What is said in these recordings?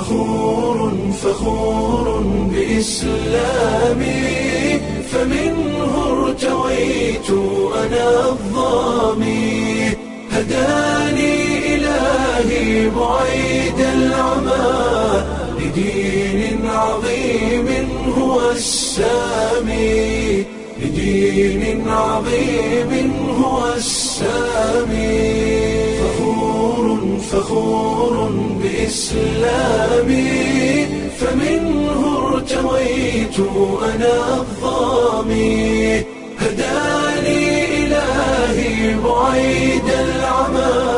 فخور فخور بإسلامي فمنه ارتويت أنا الظامي هداني إلهي بعيد العمى لدين عظيم هو السامي لدين عظيم هو السامي فخور فخور بإسلامي فمنه ارتويت أنا الظامي هداني إلهي بعيد العمى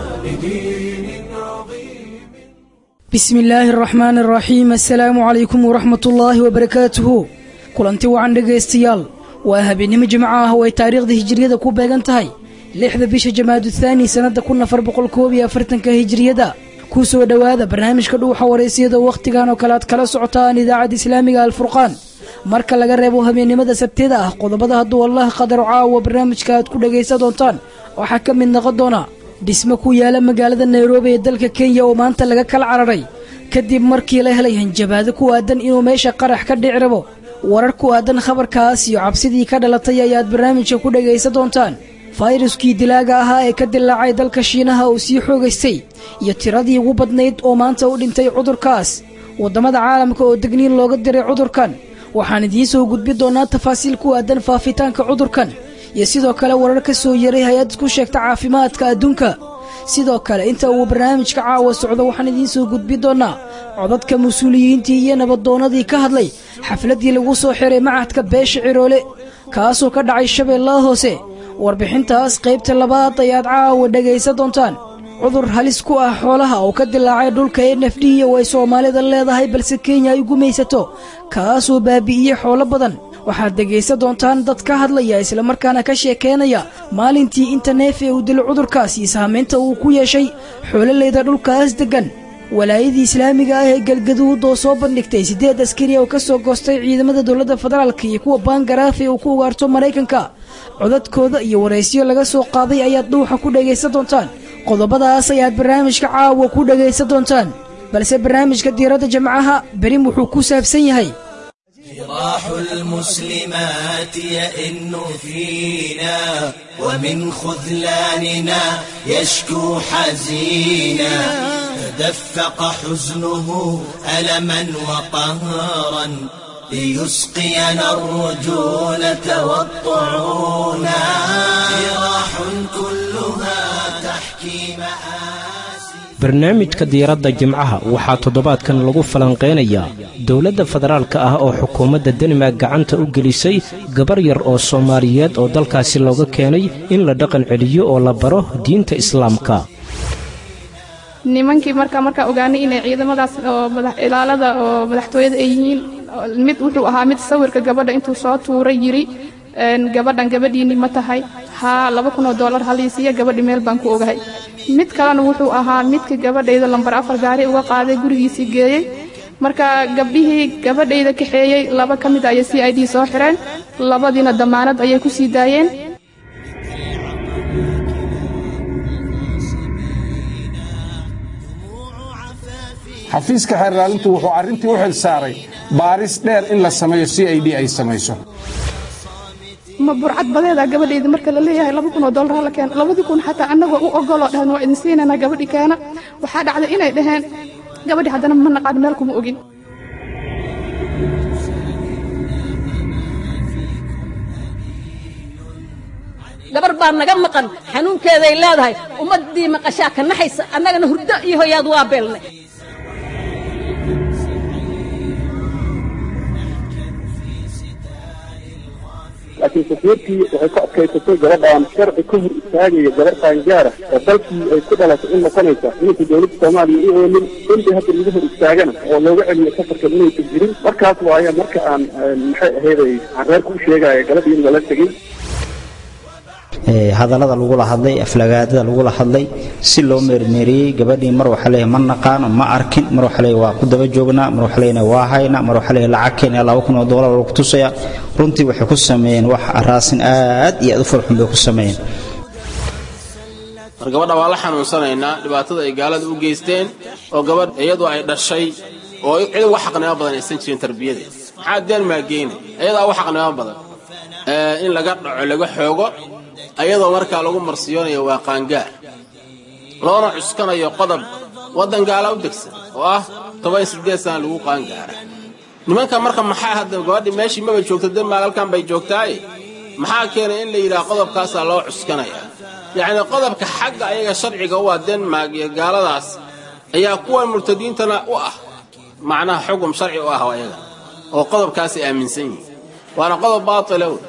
لدين عظيم bismi illaahi araxmaani araxiim assalaamu calaykum waraxmat ullaahi wabarakaatuhu kulanti wacan dhegaystayaal waa habeennimo jimco ah oo ay taariikhda hijiriyada ku beegan tahay lixda bisha jamaadu thaani sannadda kun afar boqol koob iyo afartanka hijiriyada ku soo dhowaada barnaamijka dhuuxa wareysiyada wakhtigan oo kale aad kala socotaan idaacadda islaamiga alfurqaan marka laga reebo habeennimada sabtida ah qodobada hadduu allah qadaro caawa barnaamijka aad ku dhegaysan doontaan waxaa ka mid noqon doona dhismo ku yaala magaalada nairobi ee dalka kenya oo maanta laga kala cararay kadib markii la helay hanjabaado ku aadan inuu meesha qarax ka dhici rabo warar ku aadan khabarkaas iyo cabsidii ka dhalatay ayaad barnaamijka ku dhegaysan doontaan fayruskii dilaaga ahaa ee ka dilaacay dalka shiinaha uu sii xoogaystay iyo tiradii ugu badnayd oo maanta u dhintay cudurkaas waddamada caalamka oo degniin looga diray cudurkan waxaan idiin soo gudbi doonaa tafaasiil ku aadan faafitaanka cudurkan iyo sidoo kale warar ka soo yaray hay-ad ku sheegta caafimaadka adduunka sidoo kale inta uu barnaamijka caawa socdo waxaan idiin soo gudbi doonaa codadka mas-uuliyiintii iyo nabaddoonnadii ka hadlay xafladdii lagu soo xiray macadka beesha ciroole kaasoo ka dhacay shabeellaha hoose warbixintaas qaybta labaad ayaad caawa dhegaysan doontaan cudur halis ku ah xoolaha oo ka dilaacay dhulka n f d oo ay soomaalida leedahay balse kenya ay gumaysato kaasoo baabi'iyey xoolo badan waxaad dhegaysan doontaan dad ka hadlaya islamarkaana ka sheekeynaya maalintii inta neef ee uu dilo cudurkaas iyo saamaynta uu ku yeeshay xoololeyda dhulkaas deggan walaayadii islaamiga ah ee galgaduud oo soo bandhigtay siddeed askari oo ka soo goostay ciidamada dowladda federaalk iyo kuwa baangaraaf ee uu ku ugaarto maraykanka codadkooda iyo waraysyo laga soo qaaday ayaad dhuuxa ku dhegaysan doontaan qodobadaas ayaad barnaamijka caawa ku dhegaysan doontaan balse barnaamijka diiradda jamcaha berin wuxuu ku saabsan yahay جراح المسلمات يئن فينا ومن خذلاننا يشكو حزينا تدفق حزنه ألما وقهرا ليسقينا الرجولة والطعونا جراح كلها تحكي مآسي barnaamijka diiradda jimcaha waxaa toddobaadkan lagu falanqaynayaa dowladda federaalka ah oo xukuumadda danimark gacanta u gelisay gabar yar oo soomaaliyeed oo dalkaasi looga keenay in la dhaqan celiyo oo la baro diinta islaamka nimankii markaa markaa ogaanay inay ciidamadaas oo ilaalada oo madaxtooyada ay yihiin mid wuxuu ahaa mid sawirka gabadha intuu soo tuuray yiri gabadhan gabadhiinni ma tahay haa laba kun oo dollar haliisiiya gabadhi meel baan ku ogahay mid kalena wuxuu ahaa midka gabadhayda lambar afar gaari uga qaaday gurigiisii geeyey marka gabdhihii gabadhayda kaxeeyey laba ka mid ayay c i d soo xireen labadiina damaanad ayay ku sii daayeen xafiiska xeerlaalintu wuxuu arrintii u xil saaray baaris dheer in la sameeyo c i d ay samayso ma burcad badeeda gabadhayda marka la leeyahay laba kun oo dollar hala keena labadii kun xataa annagoo u ogoloo dhahan waa idin siinanaa gabadhi keena waxaa dhacday inay dhaheen gabadhi haddana ma naqaan meel kuma ogin gabar baa naga maqan xanuunkeeday leedahay ummaddii maqashaa ka naxaysa annagana hurdo iyo hoyaad waa beelnay laakiin safiirkii waxay ku adkaysatay gabadhaan sharci ka hor istaagaya gabar qaangaara oo dalkii ay ku dhalatay in noqonaysa inaysa dowladda soomaaliya u oomin intii hadda lagu hor istaagana oo looga celiyo safarkan inaysan jirin markaas waaye marka aan maxay ahayday aan reerka u sheegaya gabadhii in lala tegey hadallada lagula hadlay aflagaadada lagula hadlay si loo meermeeriyey gabadhii mar waxaa leeyahay ma naqaano ma arkin mar waxaa leeyahay waa ku daba joognaa mar waxaa leeyahay waa hayna mar waxaa leeyahay lacag keen laba kun oo doolar lagu tusaya runtii waxay ku sameeyeen wax raasin aad iyo aad u farxun bay ku sameeyeen mar gabadha waa la xanuunsanaynaa dhibaatada ay gaalada u geysteen oo gabadh iyadu ay dhashay oo cid uga xaqnimo badan aysan jirin tarbiyadeed maxaa denmark geynay iyadaa uga xaqnimo badan in laga dhaco laga xoogo ayadoo markaa lagu marsiyoonayo waa qaangaar loona cuskanayo qodob waddan gaala u degsan oo ah toban siddeed sana lagu qaangaara nimanka marka maxaa hadda gabadhi meeshii maba joogto denmark halkan bay joogtaaye maxaa keenay in la yidhaha qodobkaasaa loo cuskanayaa yacni qodobka xagga ayaga sharciga u ah denmark iyo gaaladaas ayaa kuwan murtadiintana u ah macnaha xugum sharci u ah ayaga oo qodobkaasay aaminsan yihiin waana qodob baatila wey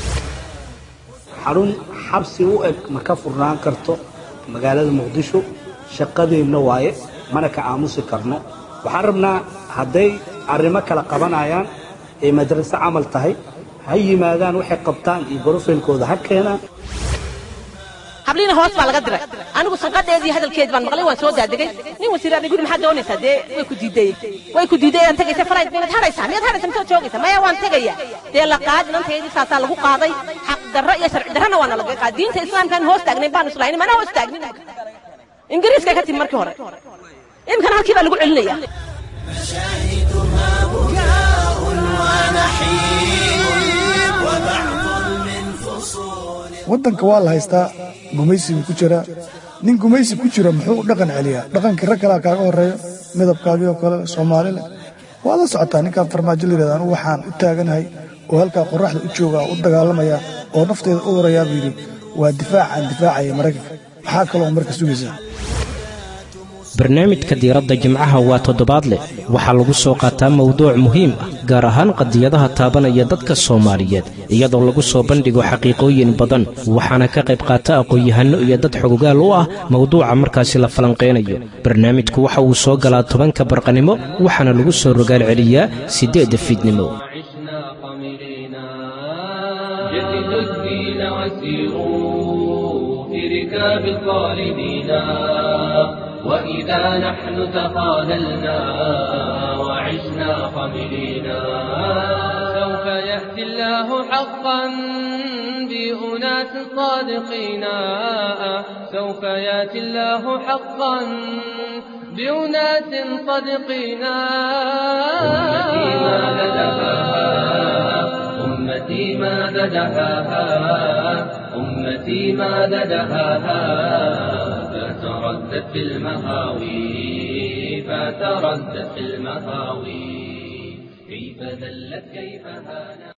xarun xabsi u eg ma ka furnaan karto magaalada muqdisho shaqadeenna waaye mana ka aamusi karno waxaan rabnaa hadday arrimo kala qabanayaan ee madraso camal tahay ha yimaadaan waxay qabtaan iyo borofaylkooda ha keenaan habliina hoos baa laga diray anigu sanqadheedii hadalkeedii baan maqlay waan soo daadegay nin wasiiraadni guri maxaad doonaysaa dee way ku diidayey way ku diidayaan tegaysa farayd miyaad hadhaysaa miyaad hadhaysaa misaad joogaysaa maya waan tegaya dee la qaad inanteedii saasaa lagu qaaday xaq darro iyo sharci darrana waana laga qaad diinta islaamkaan hoos taagnayn baan islahayn mana hoos taagnin ingiriiska ka timi markii hore imkana halkii baa lagu celinaya مشاهدها بكاء ونحيب وبعض من فصول waddanka waa la haystaa gumaysigu ku jira nin gumaysi ku jira muxuu u dhaqan celiyaa dhaqankii rag kalea kaaga horreeyo midabkaagii oo kale soomaalile waad la socotaa ninkaan farmaajo la yidhahda anugu waxaan u taaganahay oo halkaa qorraxda u joogaa u dagaalamaya oo nafteeda u horayaa buu yidhi waa difaacaan difaacaya maraykanka maxaa kaloo marka sugaysaa barnaamijka diiradda jimcaha waa toddobaadleh waxaa lagu soo qaataa mawduuc muhiim ah gaar ahaan qadiyadaha taabanaya dadka soomaaliyeed iyadoo lagu soo bandhigo xaqiiqooyin badan waxaana ka qayb qaata aqoon-yahanno iyo dad xogogaal u ah mawduuca markaasi la falanqaynayo barnaamijku waxa uu soo galaa tobanka barqanimo waxaana lagu soo rogaal celiyaa siddeedda fiidnimo جددوا الدين وسيروا في ركاب الخالدين وإذا نحن تخاذلنا وعشنا خملينا سوف يأتي الله حقا بأناس صادقين سوف يأتي الله حقا بأناس صادقين أمتي ما لدفاها أمتي ماذا دهاها أمتي ماذا دهاها فتردت في المهاوي فتردت في المهاوي كيف ذلت كيف هانت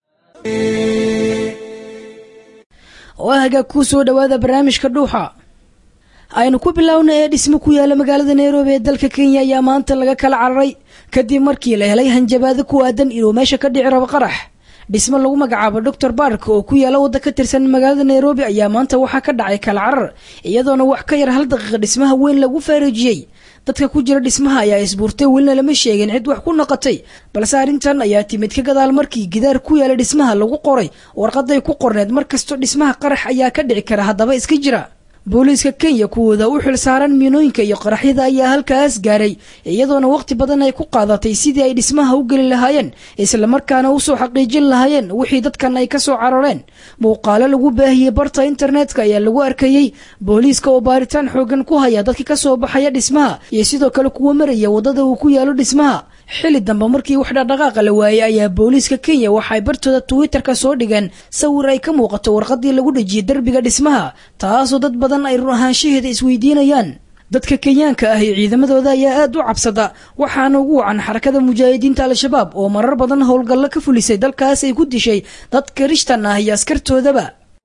waa hagaag kuu soo dhowaada barnaamijka dhuuxa aynu ku biloawna ee dhismo ku yaala magaalada nairobi ee dalka kenya ayaa maanta laga kala cararay kadib markii la helay hanjabaado ku aadan inuu meesha ka dhici rabo qarax dhismo lagu magacaabo doctor bark oo ku yaala wadda ka tirsan magaalada nairobi ayaa maanta waxaa ka dhacay kala carar iyadoona wax ka yar hal daqiiqa dhismaha weyn lagu faareejiyey dadka ku jira dhismaha ayaa isbuurtay welina lama sheegin cid wax ku noqotay balse arrintan ayaa timid ka gadaal markii gidaar ku yaala dhismaha lagu qoray warqaday ku qorneed mar kastoo dhismaha qarax ayaa ka dhici kara haddaba iska jira booliiska kenya kuwooda u xil saaran miinooyinka iyo qaraxyada ayaa halkaas gaaray iyadoona waqti badan ay ku qaadatay sidii ay dhismaha u geli lahaayeen islamarkaana usoo xaqiijin lahaayeen wixii dadkan ay kasoo carareen muuqaalo lagu baahiyey barta internetka ayaa lagu arkayey booliiska oo baaritaan xoogan ku haya dadka kasoo baxaya dhismaha iyo sidoo kale kuwa maraya wadada uu ku yaalo dhismaha xili dambe markii wax dhaqdhaqaaqa la waayey ayaa booliiska kenya waxay bartooda twitterka soo dhigeen sawir ay ka muuqato warqadii lagu dhejiyey derbiga dhismaha taasoo dad badan ay run ahaanshaheeda isweydiinayaan dadka kenyaanka ah iyo ciidamadooda ayaa aad u cabsada waxaana ugu wacan xarakada mujaahidiinta al-shabaab oo marar badan howlgallo ka fulisay dalkaas ay ku dishay dad kirishtan ah iyo askartoodaba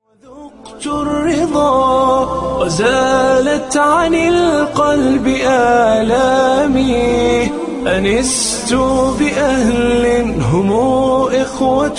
الرضا وزالت عن القلب آلامي أنست بأهل هم إخوة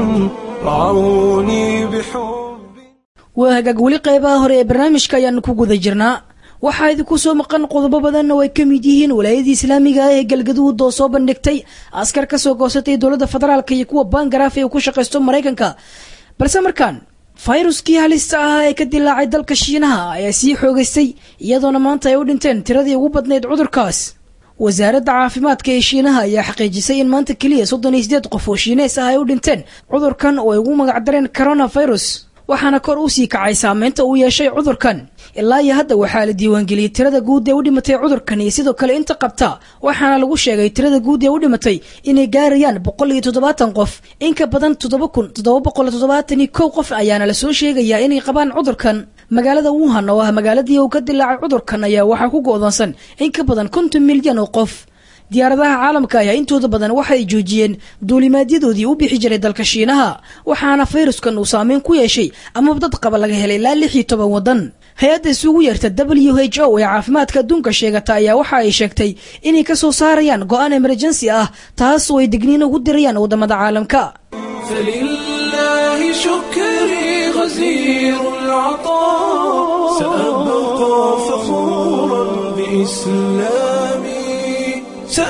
رعوني بحب waa hagaag weli qeybaha hore ee barnaamijka ayaanu ku guda jirnaa waxaa idinku soo maqan qodobo badanna oo ay ka mid yihiin walaayadii islaamiga ah ee galgaduud oo soo bandhigtay askar ka soo goosatay dowladda federaalk iyo kuwa bangaraaf ee ku shaqaysto maraykanka balse markaan fayruskii halista ah ee ka dilaacay dalka shiinaha ayaa sii xoogaystay iyadoona maanta ay u dhinteen tiradii ugu badnayd cudurkaas wasaaradda caafimaadka ee shiinaha ayaa xaqiijisay in maanta keliya soddon iyo sideed qof oo shiinees ah ay u dhinteen cudurkan oo ay ugu magacdareen coronavirus waxaana kor u sii kacay saameynta uu yeeshay cudurkan ilaa iyo hadda waxaa la diiwaangeliyey tirada guud ee u dhimatay cudurkan iyo sidoo kale inta qabta waxaana lagu sheegay tirada guud ee u dhimatay inay gaarayaan boqol iyo toddobaatan qof in ka badan toddoba kun toddoba boqol toddobaatan iyo kow qof ayaana lasoo sheegayaa inay qabaan cudurkan magaalada wuhan oo ah magaaladii uu ka dilaacay cudurkan ayaa waxaa ku go'doonsan in ka badan konton milyan oo qof diyaaradaha caalamka ayaa intooda badan waxay joojiyeen duulimaadyadoodii u bixi jiray dalka shiinaha waxaana fayruskan uu saameyn ku yeeshay amaba dad qaba laga helay ilaa lix iyo toban waddan hay-adda isugu yeerta w h o ee caafimaadka adduunka sheegata ayaa waxa ay sheegtay inay ka soo saarayaan go-aan emerjensi ah taas oo ay digniin ugu dirayaan waddamada caalamka فلله شكري غزير العطاء سأبقى فخورا بإسلامي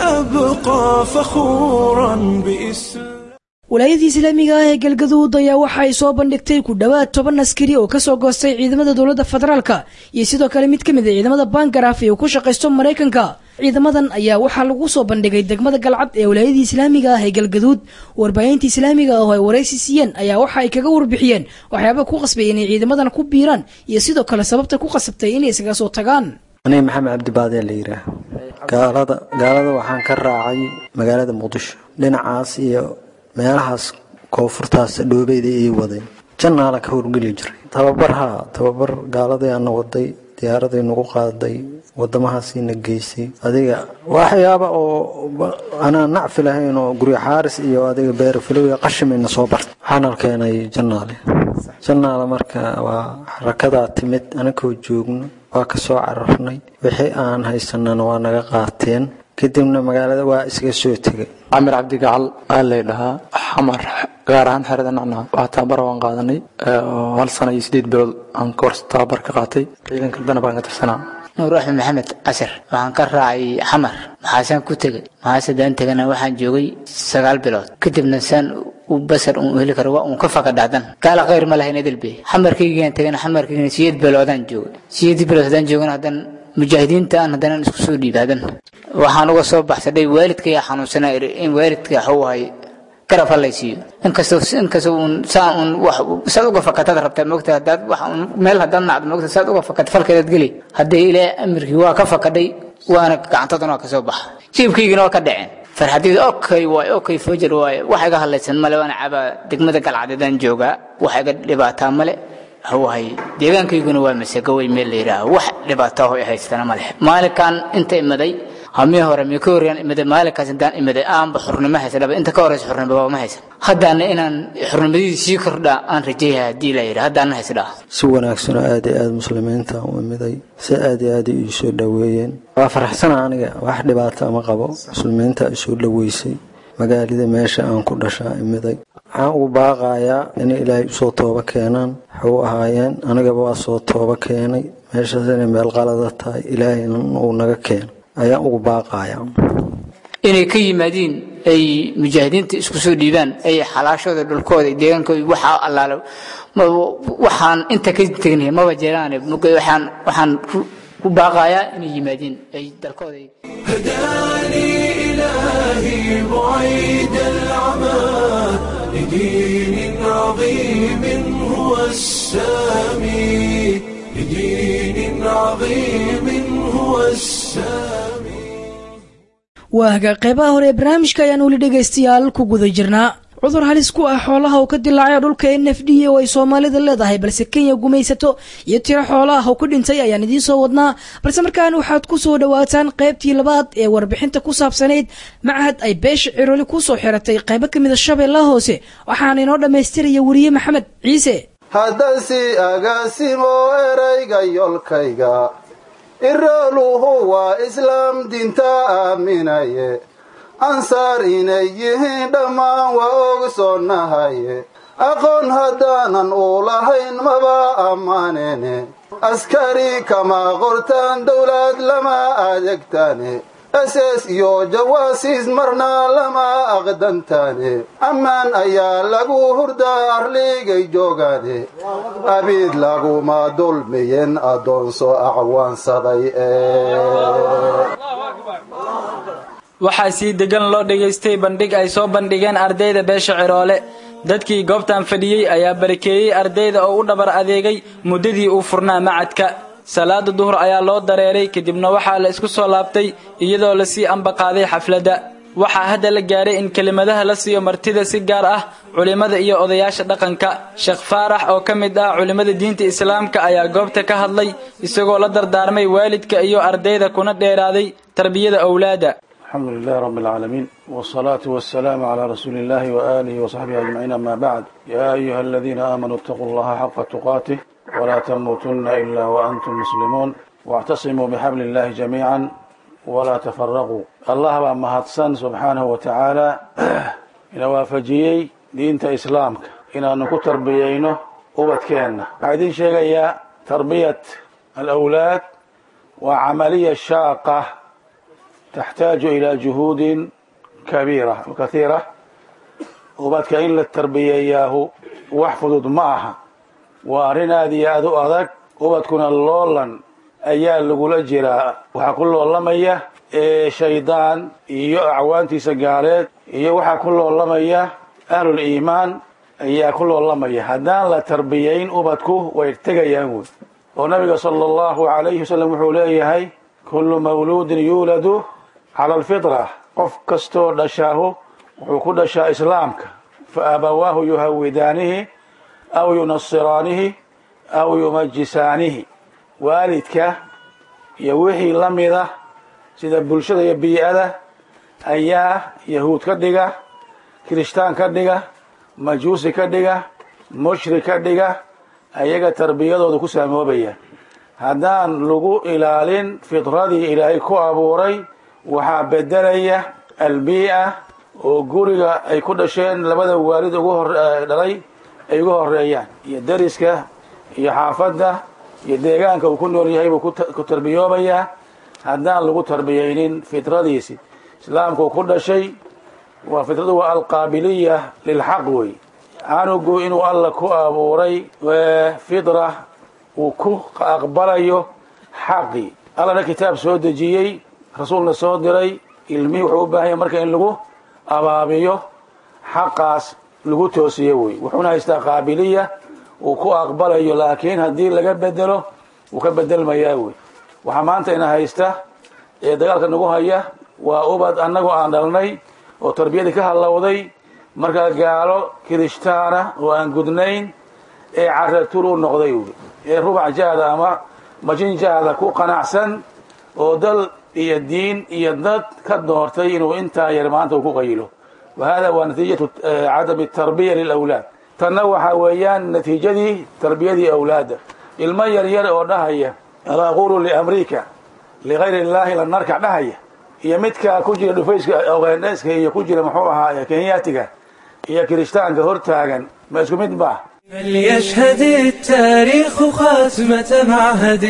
سأبقى فخورا بإسلامي walaayadii islaamiga ah ee galgaduud ayaa waxa ay soo bandhigtay ku dhowaad toban askari oo kasoo goostay ciidamada dowladda federaalka iyo sidoo kale mid ka mid a ciidamada bangaraaf ee uu ku shaqaysto maraykanka ciidamadan ayaa waxaa lagu soo bandhigay degmada galcad ee walaayadii islaamiga ah ee galgaduud warbaahinta islaamiga ah oo ay waraysi siiyeen ayaa waxa ay kaga warbixiyeen waxyaaba ku qasbay inay ciidamadan ku biiraan iyo sidoo kale sababta ku qasabtay inay isaga soo tagaan aniga maxamed cabdibaadee la yidhaah gaalada gaalada waxaan ka raacay magaalada muqdisho dhinacaas iyo meelahaas koonfurtaas dhoobeyda ii waday jannaala ka howlgeli jiray tababar haa tababar gaaladii ana waday diyaaraday nagu qaaday wadamahaasiina geysay adiga waxyaaba oo anaa nacfi lahayn oo guryo xaaris iyo adiga beerafilow qashimayna soo barta waxaana keenay jannaale jannaale marka waa xarakadaa timid anakoo joogno waa ka soo cararnay wixii aan haysanana waa naga qaateen kadibna magaalada waa iskaga soo tegay camir cabdigacal aa lay dhahaa xamar gaar ahaan xerada nacnac waa tababar waan qaadanay hal sana iyo sideed bilood aan koors tababar ka qaatay ciidanka dana baan ka tirsanaa nuur axmed maxamed casir waxaan ka raacay xamar maxaasaan ku tegay maxaasadaan tegana waxaan joogay sagaal bilood kadibna saan u basar uun heli karo waa uun ka faka dhacdan gaala khayr ma lahayn edilbe xamarkaygaan tegana xamarkaygana siyeed biloodaan joogay siyeed bilood haddaan joogana haddan mujaahidiinta aan haddana isku soo dhiibaadan waxaan uga soo baxsadhay waalidkaya xanuunsanaa in waalidka waxuu ahay garab halaysiiyo inkastoo inkastoo uun saa uun wax saad uga fakatad rabtaa moogta haddaad wax uun meel haddaad nacdo moogta saad uga fakatad falkeedaad geli haddii ilaa amirkii waa ka fakadhay waana gacantaduna waa ka soo baxa jiibkaygina waa ka dhaceen farxadayda okay waay okay fojar waay wax iga hadlaysan male waana cabaa degmada galcadeedaan joogaa wax iga dhibaataa male hawahay deegaankayguna waa masagowey meel la yidhaaho wax dhibaato ah oo ay haystana ma leh maalinkan inta imaday hamii hore mii ka horeyaan imaday maalinkaas intaan imaday aanba xurnimo haysadhaba inta ka horeysa xurnimo ma haysan haddaana inaan xurnimadii sii kordhaa aan rajeeyahay haddii la yidhi haddaana haysdhaa si wanaagsanoo aad iyo aad muslimiinta u imiday si aad iyo aad ii soo dhoweeyeen waa faraxsana aniga wax dhibaata ma qabo muslimiinta isoo dhoweysay magaalada meesha aan ku dhashaa imiday waxaan ugu baaqayaa inay ilaahay usoo tooba keenaan waxuu ahaayeen anigaba waa soo tooba keenay meeshaas inay meel qalada tahay ilaahayna uu naga keeno ayaan ugu baaqayaa inay ka yimaadiin ay mujaahidiinta isku soo dhiibaan ay xalaashooda dhulkooda deegaankooda waxaa allaale waxaan inta ka tegnahay maba jiraane waxaan waxaan ku baaqayaa inay yimaadiin ay dalkooda هداني إلهي بعيد العمى لدين عظيم هو السامي لدين عظيم هو السامي waa hagaa qeybaha hore ee barnaamijka ayaan weli dhegaystayaal ku guda jirnaa cudur halis ku ah xoolaha oo ka dilaacay dhulka n f d oo ay soomaalida leedahay balse kenya gumaysato iyo tiro xoolaah oo ku dhintay ayaan idiin soo wadnaa balse markaan waxaad ku soo dhowaataan qaybtii labaad ee warbixinta ku saabsanayd macahad ay beesha ciroli ku soo xiratay qaybo ka mida shabeellaha hoose waxaana inoo dhammaystiraya weriye maxamed ciise haddaan si agaasimo erayga yolkayga irooluhu waa islaam diinta aaminaye ansaar inay yihiin dhammaan waa ogsoonnahaye aqoon haddaanan u lahayn maba ammaanene askari kama qortaan dowlad lama adeegtaane ss iyo jawaasiis marna lama aqdantaane ammaan ayaa lagu hurdaa arligay joogaane abiid laguma dulmiyen addoonso acwaansaday waxaa sii degan loo dhegaystay bandhig ay soo bandhigeen ardayda beesha ciroole dadkii goobtan fadhiyey ayaa barakeeyey ardayda oo u dhabar adeegay muddadii uu furnaa macadka salaada duhur ayaa loo dareeray kadibna waxaa la isku soo laabtay iyadoo lasii ambaqaaday xafladda waxaa hadda la gaaray in kelimadaha la siiyo martida si gaar ah culimmada iyo odayaasha dhaqanka sheekh faarax oo ka mid ah culimmada diinta islaamka ayaa goobta ka hadlay isagoo la dardaarmay waalidka iyo ardayda kuna dheeraaday tarbiyada owlaada الحمد لله رب العالمين والصلاة والسلام على رسول الله وآله وصحبه أجمعين أما بعد يا أيها الذين آمنوا اتقوا الله حق تقاته ولا تموتن إلا وأنتم مسلمون واعتصموا بحبل الله جميعا ولا تفرقوا الله بقى مهدسن سبحانه وتعالى إن وافجيي دينت إسلامك إن أنكو تربيينه وبتكينا بعدين شيء يا تربية الأولاد وعملية شاقة تحتاج إلى جهود كبيرة وكثيرة وبدك إن للتربية إياه واحفظ معها وأرنا ذي أذو أذك وبتكون اللولا أيال لقول جرا وحكل والله مية إيه شيطان إيو أعوانتي سقالات إيو وحكل والله مية أهل الإيمان إيا كل والله مية هدان لا تربيين وبتكو ويرتقى يهود ونبي صلى الله عليه وسلم وحوليه هاي كل مولود يولد على الفطرة قف كستور دشاه وكل دشا إسلامك فأبواه يهودانه أو ينصرانه أو يمجسانه والدك يوحي لمده sida bulshada iyo bii'ada ayaa yahuud ka dhiga kirishtaan ka dhiga majuusi ka dhiga mushrik ka dhiga ayaga tarbiyadooda ku saamoobaya haddaan lagu ilaalin fitradii ilaahay ku abuuray waxaa bedelaya albii'a oo guriga ay ku dhasheen labada waalid ugu hor dhalay ay ugu horeeyaan iyo deriska iyo xaafadda iyo deegaanka uu ku nool yahay buu ku tarbiyoobayaa haddaan lagu tarbiyaynin fitradiisi islaamka uu ku dhashay waa fitradu waa alqaabiliya lilxaq wey canugu inuu alla ku abuuray fitra uu ku aqbalayo xaqii allana kitaab soo dejiyey rasuulna soo diray ilmihii wuxuu u baahan yahay marka in lagu abaabiyo xaqaas lagu toosiyo wey wuxuuna haystaa qaabiliya uu ku aqbalayo laakiin haddii laga bedelo wuu ka bedelmayaa wey waxaa maanta ina haysta ee dagaalka nagu haya waa ubad annagu aan dhalnay oo tarbiyadii ka hallowday markaa gaalo kirishtaana oo aan gudnayn ee caratur u noqday wy ee rubac jahda ama majin jahda ku qanacsan oo dal iyo diin iyo dad ka doortay inuu intaa yar maanta uu ku qayilo wa hada waa natiijatu cadami tarbiya lilawlaad tanna waxaa weeyaan natiijadii tarbiyadii awlaadda ilmo yar yar oo dhahaya ala aqulu liamriika ligayri illaahi la narkac dhahaya iyo midka ku jira dhufayska ogeendheeska iyo ku jira muxuu ahaa kenyaatiga iyo kirishtaanka hortaagan ma isku mid ba فليشهد التاريخ خاتمة معهد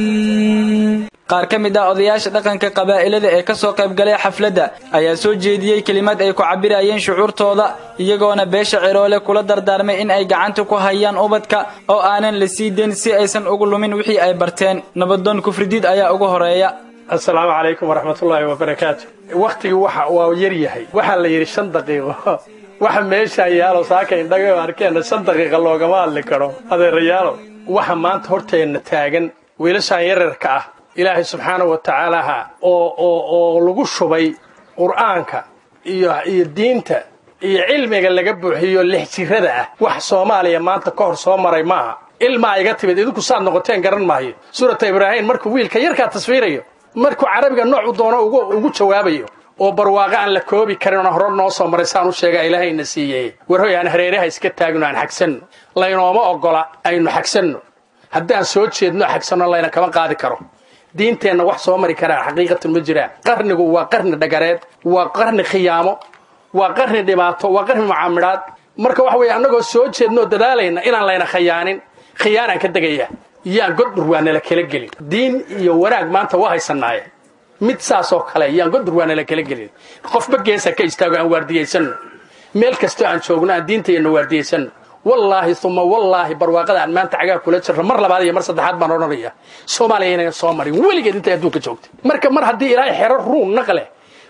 qaar ka mid ah odayaasha dhaqanka qabaa'ilada ee ka soo qaybgalay xafladda ayaa soo jeediyey kelimad ay ku cabirayeen shucuurtooda iyagoona beesha ciroole kula dardaarmay in ay gacanta ku hayaan ubadka oo aanan la sii dayn si aysan ugu lumin wixii ay barteen nabadoon kufridiid ayaa ugu horeeya asalaamu calaykum waraxmatullaahi wabarakaatu wakhtigii waxa waa yar yahay waxaa la yidhi shan daqiiqo waxa meeshaa yaalo saaka indhaga arkeenna shan daqiiqa loogama hadli karo adeerayaalo waxa maanta horteenna taagan wiilashaan yararka ah ilaahay subxaanahu wa tacaalaha oo oo oo lagu shubay qur'aanka iyo iyo diinta iyo cilmiga laga buuxiyo lix jirada ah wax soomaaliya maanta ka hor soo maray maaha ilmaa iga timid idinku saad noqoteen garan maayo suurata ibraahim markuu wiilka yarkaa tasfiirayo markuu carabiga nooc u doono ugu ugu jawaabayo oo barwaaqo aan la koobi karin oo hore noo soo maray saan u sheega ilaahayna siiyey warhoy aan hareeraha iska taagno aan xagsanno laynooma oggola aynu xagsanno haddaan soo jeedno xagsanno layna kama qaadi karo diinteenna wax soo mari karaa xaqiiqatan ma jiraan qarnigu waa qarni dhagareed waa qarni khiyaamo waa qarni dhibaato waa qarni mucaamidhaad marka waxa weeye annagoo soo jeednoo dadaalayna inaan layna khiyaanin khiyaanaan ka degaya yaan goddhur waa nala kala gelin diin iyo wanaag maanta waa haysanaaye mid saasoo kale yaan goddhur waa nala kala gelin qofba geesa ka istaago aan waardiyaysanno meel kastoo aan joogno aan diintayana waardiyaysanno wallaahi uma wallaahi barwaaqada aan maanta cagaa kula jirno mar labaad iyo mar saddexaad baan odhanaya soomaaliya inaga soo marin weligeed intay adduunka joogtay marka mar haddii ilaahay xero ruun naqle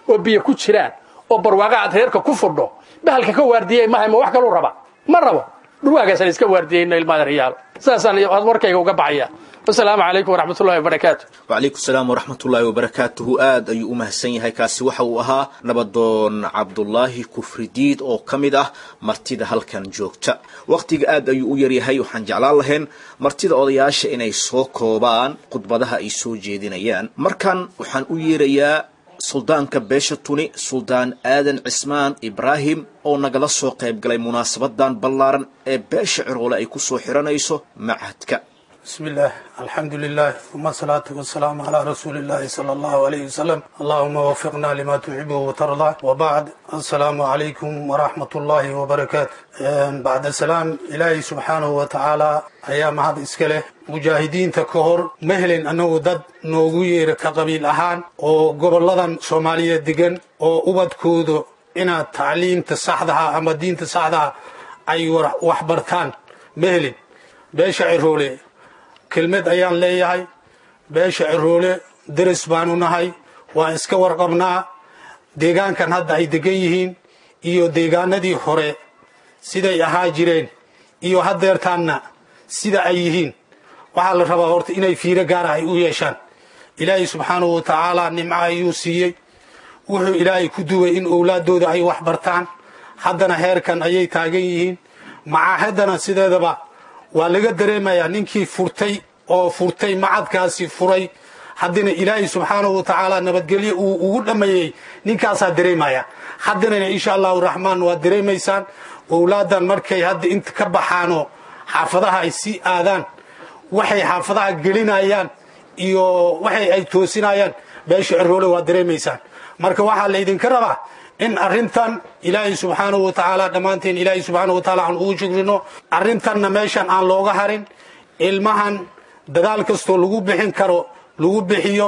oo biyo ku jiraan oo barwaaqa aad reerka ku fudho bahalka ka waardiyey mahay ma wax kaluu raba ma rabo dhurwaagaasaan iska waardiyeyno ilmaada riyaalo saasaan warkayga uga baxaya wasalaamu calaykum waraxmatullahi wabarakaatu wacalaykum salaam waraxmatullaahi wabarakaatuhu aad ayuu u mahadsan yahay kaasi waxa uu ahaa nabadoon cabdulaahi kufridiid oo ka mid ah martida halkan joogta wakhtiga aad ayuu u yaryahay waxaan jeclaan lahayn martida odayaasha inay soo koobaan khudbadaha ay soo jeedinayaan markan waxaan u yeerayaa suldaanka beesha tuni suldaan aadan cismaan ibraahim oo nagala soo qayb galay munaasabadan ballaaran ee beesha ciroole ay ku soo xiranayso machadka بسم الله الحمد لله ثم الصلاة والسلام على رسول الله صلى الله عليه وسلم اللهم وفقنا لما تحبه وترضى وبعد السلام عليكم ورحمة الله وبركاته بعد السلام إلهي سبحانه وتعالى أيام هذا إسكاله مجاهدين تكهر مهل أنه ضد نوغير كقبيل أهان وقبل لدن صومالية دقن وأبد كودو إنا تعليم تصحدها أما دين تصحدها أي وحبرتان مهل بيش عرولي kelmed ayaan leeyahay beesha ciroole deris baanu nahay waan iska warqabnaa deegaankan hadda ay degan yihiin iyo deegaanadii hore siday ahaa jireen iyo haddeertaanna sida ay yihiin waxaa la rabaa horta inay fiiro gaara ay u yeeshaan ilaahay subxaanahu wa tacaala nimco ayuu siiyey wuxuu ilaahay ku duway in owlaaddooda ay wax bartaan haddana heerkan ayay taagan yihiin macaahadana sideedaba waa laga dareemayaa ninkii furtay oo furtay macadkaasi furay haddana ilaahay subxaanahu wa tacaala nabadgelyo uu ugu dhammeeyey ninkaasaa dareemaya haddana insha allahu raxmaan waad dareemaysaan owlaadan markay hadda inta ka baxaanoo xaafadaha ay sii aadaan waxay xaafadaha gelinayaan iyo waxay ay toosinayaan beesha ciroole waad dareemaysaan marka waxaa laydinka rabaa in arrintan ilaahay subxaanahu wa tacaala dhammaanteen ilaahay subxaanahu wa tacaala aan ugu shukrino arrintanna meeshan aan looga harin ilmahan dadaal kastoo lagu bixin karo lagu bixiyo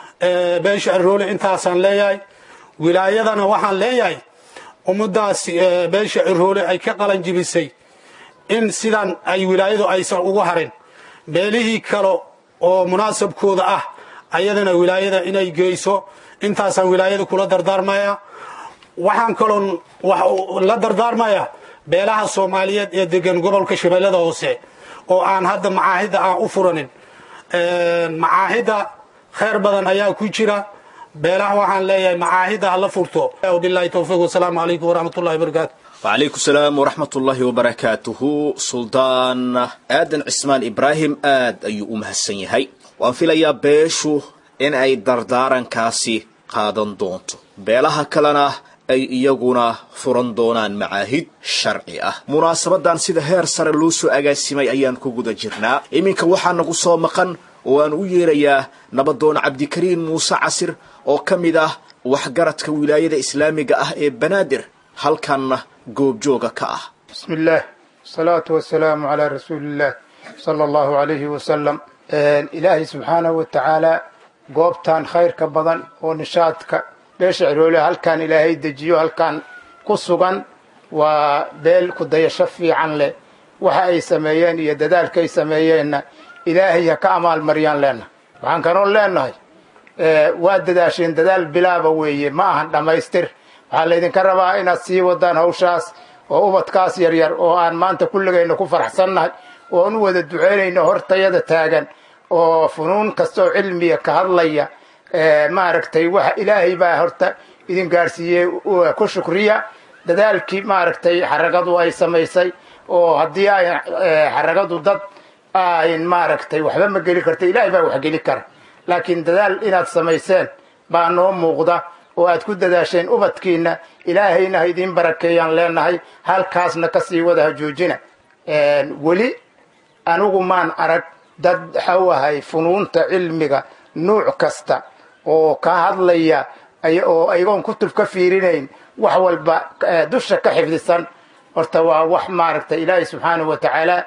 beesha ciroole intaasaan leeyahay wilaayadana waxaan leeyahay ummadaas beesha ciroole ay ka qalanjibisay in sidan ay wilaayadu aysan ugu harin beelihii kale oo munaasabkooda ah ayadana wilaayada inay geyso intaasaan wilaayada kula dardaarmaya waxaan kaloon la dardaarmaya beelaha soomaaliyeed ee degan gobolka shabeellada hoose oo aan hadda macaahidda aan u furanin macaahidda khayr badan ayaa ku jira beelaha waxaan leeyahay macaahidda hala furto wabilahi towfiiq wasalaamu calaykum waraxmatullahi wabarakaatu وعليكم السلام ورحمة الله وبركاته سلطان آدن عثمان إبراهيم آد أيو أمهسن يهي وأن في ليا بيشو إن أي دردارن كاسي قادن دونتو بيلها كلنا ay iyaguna furan doonaan macaahid sharci ah munaasabadan sida heer sare loo soo agaasimay ayaan ku guda jirnaa iminka waxaa nagu soo maqan oo aan u yeerayaa nabadoon cabdikariin muuse casir oo ka mid ah waxgaradka wilaayada islaamiga ah ee banaadir halkanna goobjooga ka ah بسم الله الصلاة والسلام على رسول الله صلى الله عليه وسلم إلهي سبحانه وتعالى goobtan khayrka badan oo nishaadka beesha ciroole halkan ilaahay dejiyo halkan ku sugan waa beel ku dayasho fiican leh waxa ay sameeyeen iyo dadaalka ay sameeyeenna ilaahay ha ka amaalmariyaan leenahay waxaan kanoon leenahay waa dadaasheen dadaal bilaaba weeye ma ahan dhammaystir waxaa laydinka rabaa inaad sii wadaan hawshaas oo ubadkaas yaryar oo aan maanta kulligayna ku faraxsannahay oo aan u wada duceynayno hortayada taagan oo funuun kastaoo cilmiya ka hadlaya maaragtay waxa ilaahay baa horta idin gaadhsiiyey ku shukriya dadaalkii maaragtay xaragadu ay samaysay oo haddii ay xaragadu dad ayn maaragtay waxba ma geli karta ilaahay baa wax geli kara laakiin dadaal inaad samayseen baa noo muuqda oo aad ku dadaasheen ubadkiina ilaahayna ha idiin barakeeyaan leenahay halkaasna kasii wada ha joojina weli anigu maan arag dad waxau ahay funuunta cilmiga nuuc kasta oo ka hadlaya oo ayagoon kutub ka fiirinayn wax walba dusha ka xifdisan horta waa wax maaragtay ilaahay subxaanahu wa tacaala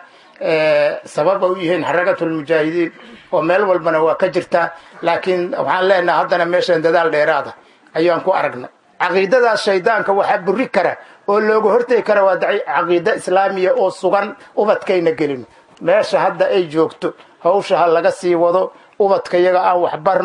sababa u yihiin xaragatulmujaahidiin oo meel walbana waa ka jirtaa laakiin waxaan leenaha haddana meeshan dadaal dheeraada ayaan ku aragnay caqiidadaas shaydaanka waxaa buri kara oo looga hortegi kara waa caqiida islaamiya oo sugan ubadkayna gelino meesha hadda ay joogto hawsha ha laga sii wado ubadka iyaga aan waxbarno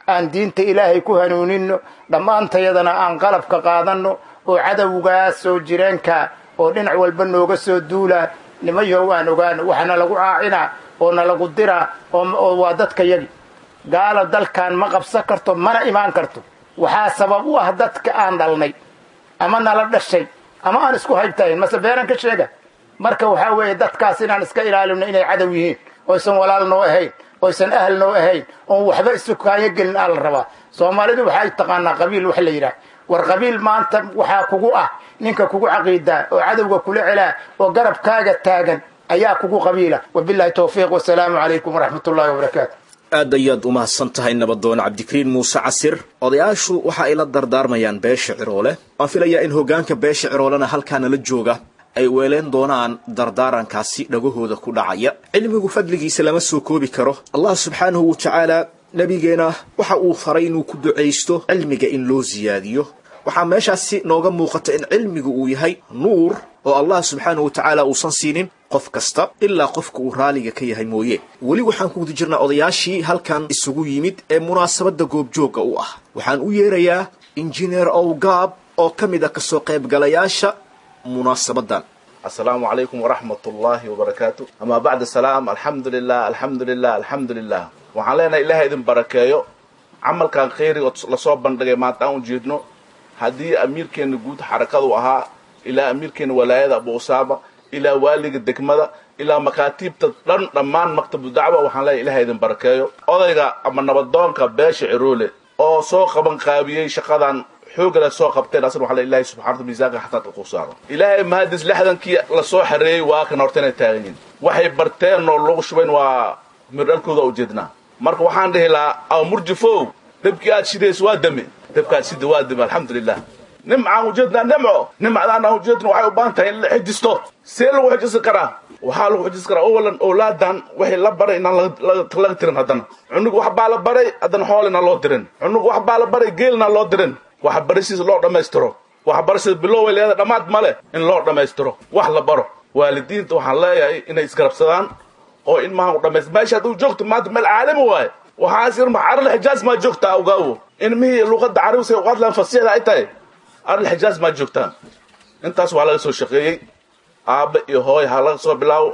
aan diinta ilaahay ku hanuuninno dhammaantayadana aan qalabka qaadanno oo cadowgaas soo jireenka oo dhinac walba nooga soo duulaa nimayow aan ogaano waxana lagu caacinaa oo nalagu diraa oo waa dadka yagi gaala dalkan ma qabsan karto mana imaan karto waxaa sabab u ah dadka aan dhalnay ama nala dhashay ama aan isku haybtahayn mase beenan ka sheega marka waxaa weeye dadkaas inaan iska ilaalino inay cadow yihiin oysan walaal noo ahayn oysan ahal noo ahayn oon waxba isu kaayo gelin aa la rabaa soomaalidu waxay taqaanaa qabiil wax la yidhaah war qabiil maanta waxaa kugu ah ninka kugu caqiidaa oo cadowga kula celaa oo garabkaaga taagan ayaa kugu qabiila wabillahi towfiiq wasalaamu calaykum waraxmat ullahi wabarakaatu aad ayaad u mahadsan tahay nabadoon cabdikariin muuse casir odayaashu waxa ay la dardaarmayaan beesha ciroole waan filayaa in hoggaanka beesha ciroolena halkaana la jooga ay weeleen doonaan dardaarankaasi dhagahooda ku dhacaya cilmigu fadligiisa lama soo koobi karo allah subxaanahu wa tacaala nebigeena waxa uu faray inuu ku ducaysto cilmiga in loo siyaadiyo waxaa meeshaasi nooga muuqata in cilmigu uu yahay nuur oo allah subxaanahu wa tacaala uusan siinin qof kasta ilaa qofka uu raaliga ka yahay mooye weli waxaan ku guda jirnaa odayaashii halkan isugu yimid ee munaasabadda goobjoogga u ah waxaan u yeerayaa injineer owgaab oo ka mid a kasoo qaybgalayaasha munaasabadan السلام عليكم ورحمة الله وبركاته أما بعد السلام الحمد لله الحمد لله الحمد لله waxaan leenahay ilaahay idin barakeeyo camalkan khayri oo lasoo bandhigay maanta aan ujeedno haddii amiirkeena guud xarakadu ahaa ilaa amiirkeena walaayada abu usaama ilaa waaliga degmada ilaa makaatiibta dhan dhammaan maktabu dacwa waxaan leeyahay ilaahay idin barakeeyo odayga ama nabadoonka beesha ciroole oo soo qaban qaabiyey shaqadan xoogala soo qabteen asna waxaa ilaahay subxana wa miisaanka xataadka ku saaro ilaahay mahadis lixdankii lasoo xareeyey waa kan horta inay taagan yihin waxay barteen oo lagu shubayn waa mirdhalkooda ujeednaa marka waxaan dhihi lahaa aw murjifow debkii aad shidayso waa dame debkaad shida waa dame alxamdulilah nimcaan ujeednaa nimco nimcadaan aan ujeedno waxay u baahan tahay in la xijisto see lagu xijisi karaa waxaa lagu xijisi karaa owalan owlaadan waxay la baray inaan laga tirin haddana cunug wax baa la baray haddana xoolina loo dirin cunug wax baa la baray geelina loo dirin waxbarashadiisa loo dhammaystiro waxbarashada biloway leeda dhammaad male in loo dhammaystiro wax la baro waalidiinta waxaan leeyahay inay isgarabsadaan oo in maaha u dhamays meesha hadduu joogto maanta meel caalami waaye waxaas ir arl xijaaz maa joogtaa awgaawo ilmihii luqadda carabisa u hadlaan fasixda ay tahay arl xijaaz maa joogtaan intaas waa laga soo shaqeeyey aabba iyo hooy ha laga soo bilaabo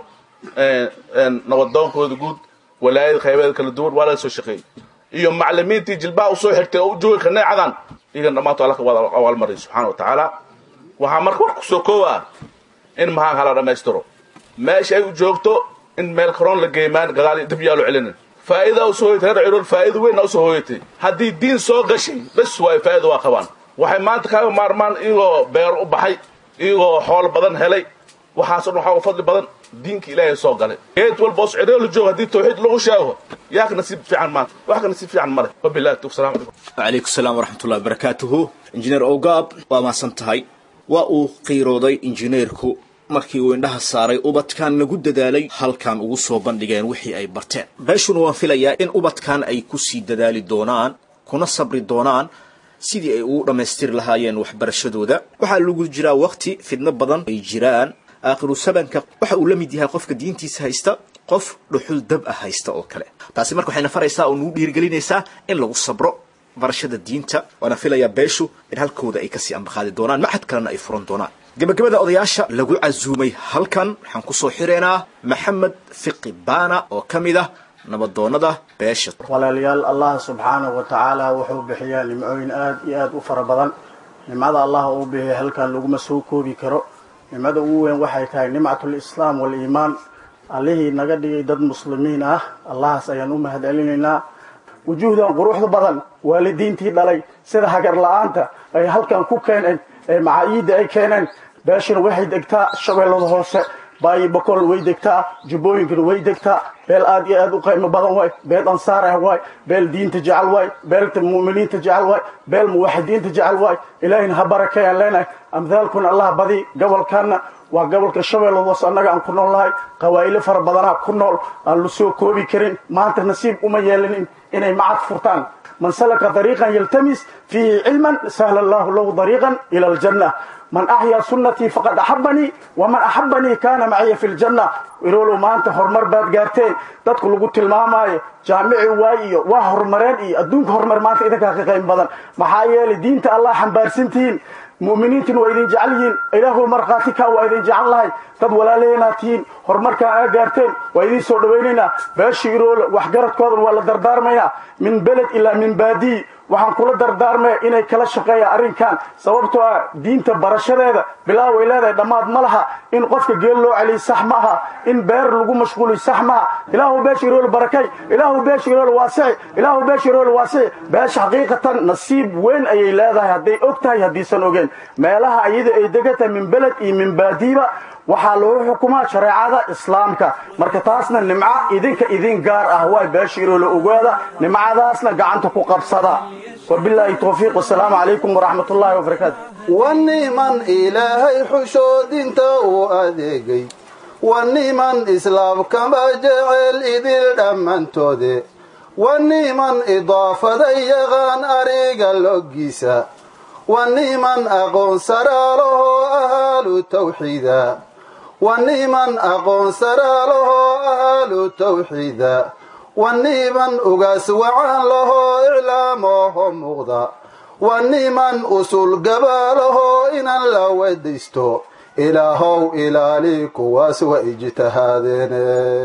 nabadoonkooda guud walaayada qaybeeda kala duwan waa laga soo shaqeeyey iyo maclimiintii jilbaha usoo xirtay oo u joogay kaneecadan iyagan dhammaanto alla ka wada awaalmaray subxaana wa tacaala waxaa marka war kusoo koowaa in mahaan hala dhammaystiro meesha ay u joogto in meel karoon la geemaan gadaal dib yaalo celinin faa'iida usoo hoyatay reer cirool faa'iida weyn usoo hoyatay haddii diin soo gashay bes waayo faa'iida waa qabaan waxay maanta kaaga maarmaan iyagoo beer u baxay iyagoo xool badan helay waxaasoo dhan waxaa u fadli badan diinka ilaahay soo galay geed walba os cirool joog haddii tawxiid lagu sheego yaa ka nasiib fiican maanta wax ka nasiib fiican male wabillahi tawfiq salaam calaykum وعليكم السلام ورحمة الله وبركاته إنجنير أوغاب وما سنتهاي وأو قيرودي إنجنيركو markii uu indhaha saaray ubadkan lagu dadaalay halkan ugu soo bandhigeen wixii ay barteen beeshuna waan filayaa in ubadkan ay ku sii dadaali doonaan kuna sabri doonaan sidii ay ugu dhammaystiri lahaayeen waxbarashadooda waxaa lagu jiraa waqti fidno badan ay jiraan aakhiru sabanka waxa uu la mid yahay qofka diintiisa haysta qof dhuxul dab ah haysta oo kale taasi marka waxayna faraysaa oo nagu dhiirigelinaysaa in lagu sabro barashada diinta waana filayaa beeshu in halkooda ay kasii ambaqaadi doonaan maxad kalena ay furan doonaan gabagabada odayaasha lagu casuumay halkan waxaan kusoo xireynaa maxamed fiqi baana oo ka mid ah nabadoonada beesha walaalayaal allah subxaanahu wa tacaala wuxuu bixiyaa nimcooyin aad iyo aad u fara badan nimcada allah uu bixiyay halkan laguma soo koobi karo nimcada ugu weyn waxay tahay nimcatul islaam waliimaan allihii naga dhigay dad muslimiin ah allahaas ayaan u mahad celinaynaa wujuuhdan quruxda badan waalidiintii dhalay sida hagar la-aanta ay halkan ku keeneen ee macaayiidda ay keeneen beeshana waxay degtaa shabeellada hoose baayi bokolna way degtaa jubbooyinkana way degtaa beel aad iyo aad u qiimo badan waay beel ansaar ah waay beel diinta jecel waay beelta mu'miniinta jecel waay beel muwaxidiinta jecel waay ilaahina ha barakeeyaan leenahay amthaalkuna allah badi gobolkaana waa gobolka shabeellada hoose annaga aan ku nool nahay qawaa'ilo fara badanaa ku nool aan la soo koobi karin maanta nasiib uma yeelanin inay macad furtaan man salaka dariiqan yaltamis fiihi cilman sahla allahu lahu dariiqan ila aljanna man axyaa sunnatii faqad axabanii waman axabanii kaana maciya fi ljanna iroolow maanta horumar baad gaarteen dadku lagu tilmaamaayo jaamici waay iyo waa horumareen iyo adduunka horumar maanta idinkaa ka qayb badan maxaa yeelay diinta allah xambaarsantihiin mu'miniintina waa idin jecel yihiin ilaahu markhaati kaa waa idin jecel lahay dad walaaleenaad tihiin horumarkaan aa gaarteen waa idin soo dhawaynaynaa beesha iroole waxgaradkoodan waa la dardaarmaynaa min beled ilaa min baadiyi waxaan kula dardaarmaya inay kala shaqeeyaan arrinkan sababtoo ah diinta barashadeeda bilaa way leedahay dhammaad ma laha in qofka geel loo celiyo sax ma aha in beer lagu mashquuliyo sax maaha ilaahu beesha iroole barakay ilaahu beesha iroole waasici ilaahu beesha iroole waasici beesha xaqiiqatan nasiib weyn ayay leedahay hadday og tahay haddiisan ogeen meelaha iyada ay degan tahay min beled iyo min baadiiba waxaa lagu xukumaa shareecada islaamka marka taasna nimco idinka idin gaar ah waay beesha iroole ogaada nimcadaasna gacanta ku qabsada wabilaahi towfiiq wasalaamu calaykum waraxmat ullaahi wabarakaatu waniman ilaahay xushoodinta uu adeegay waniman islaamkama jecel idil dhammantoode waniman idaafada yaqaan ariga loggiisa waniman aqoon saraalahoo ahaalu tawxiida waniman aqoon saraalahoo ahaalu tawxiida waniman ugaas wacan lahoo iclaamooho muuqda waniman usul gabaalahoo inan la wedaysto ilaahow ilaali kuwaas wa ijtihaadeene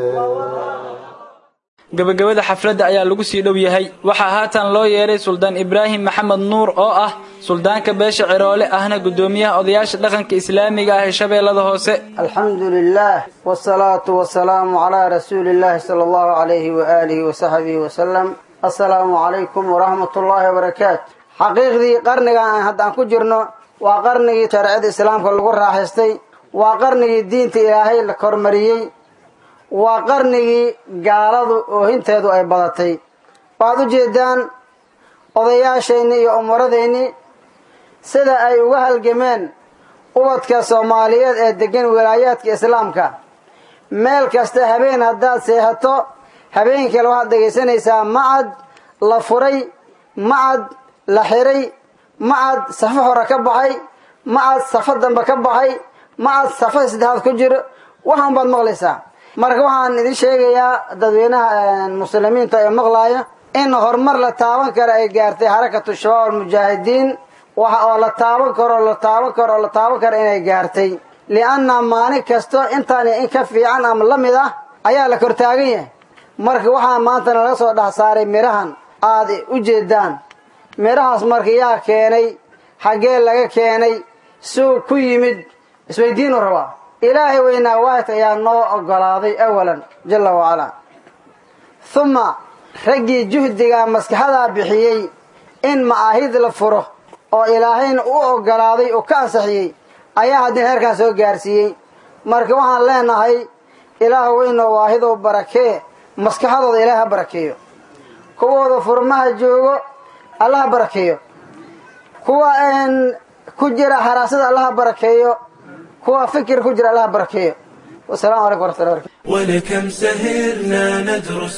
gabagabada xafladda ayaa lagu sii dhow yahay waxaa haatan loo yeedhay suldaan ibraahim maxamed nuur oo ah suldaanka beesha ciroole ahna guddoomiyaha odayaasha dhaqanka islaamiga ah ee shabeellada hoose alxamdu lilah wsalaatu wasalaamu calaa rasuuli illahi sala allahu calayhi waaalihi wasaxbihi wasalam assalaamu calaykum waraxmat ullaahi wabarakaatu xaqiiqdii qarnigan aan haddaan ku jirno waa qarnigii shareecada islaamka lagu raaxaystay waa qarnigii diinta ilaahay la kormariyey waa qarnigii gaaladu oohinteedu ay badatay waxaad u jeedaan odayaashayni iyo umuradayni sida ay uga halgameen ubadka soomaaliyeed ee degan wilaayaadka islaamka meel kasta habeen haddaad seexato habeenkale waxaad dhegaysanaysaa macad la furay macad la xiray macad safo hore ka baxay macad safo dambe ka baxay macad safo saddexaad ku jiro waxaan baad maqlaysaa marka waxaan idin sheegayaa dadweynaha muslimiinta ee maqlaaya in horumar la taaban karo ay gaartay xarakatu shabaab almujaahidiin waxa oo la taaban karo la taaban karo oo la taaban karo inay gaartay lianna maalin kasto intaan in ka fiican ama la mid ah ayaa la kortaagan yahay marka waxaa maanta nalaga soo dhex saaray midhahan aad u jeedaan midhahaas marka yaa keenay xaggee laga keenay suug ku yimid isweydiinu rabaa ilaahay weynaa waahid ayaa noo ogolaaday awalan jalla wacalaa huma raggii juhdigaa maskaxadaa bixiyey in ma'aahid la furo oo ilaahayna u ogolaaday oo ka ansaxiyey ayaa haddii heerkaan soo gaarsiiyey marka waxaan leenahay ilaah weynoo waahidow barakee maskaxadooda ilaah ha barakeeyo kuwooda furmaha joogo alla ha barakeeyo kuwa ku jira haraasada alla ha barakeeyo kuwa fikir ku jira allaha barakeeyo wasalaamu calaykum waraxmatullahi barakatu ولكم سهرنا ندرس